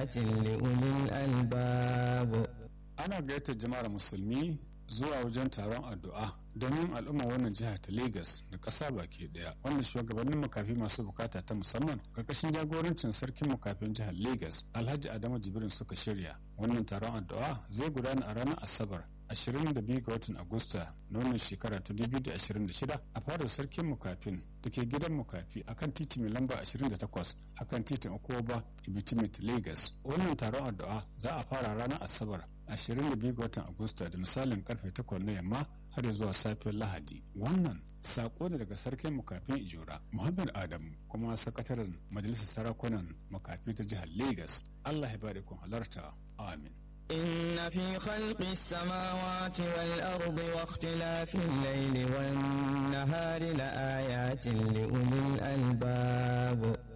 لآيات لأولي الألباب ana gayyatar jama'ar musulmi zuwa wajen taron addu'a domin al'umma wannan jiha ta Legas da ƙasa baki ɗaya wanda shugabannin makafi masu bukata ta musamman karkashin jagorancin sarkin makafin jihar Legas Alhaji Adamu Jibrin suka shirya wannan taron addu'a zai gudana a ranar Asabar 22 ga watan Agusta na wannan shekara ta 2026 a fadar sarkin mukafin da ke gidan mukafi akan titi mai lamba 28 akan titin Okoba Ibitimit Lagos. Wannan taron addu'a za a fara ranar Asabar 22 ga watan Agusta da misalin karfe 8 na yamma har zuwa safiyar Lahadi. Wannan sako ne daga sarkin mukafin Ijora Muhammad Adamu kuma sakataren majalisar sarakunan makafi ta jihar Lagos. Allah ya bada kun halarta. Amin. إن في خلق السماوات والأرض واختلاف الليل والنهار لآيات لأولي الألباب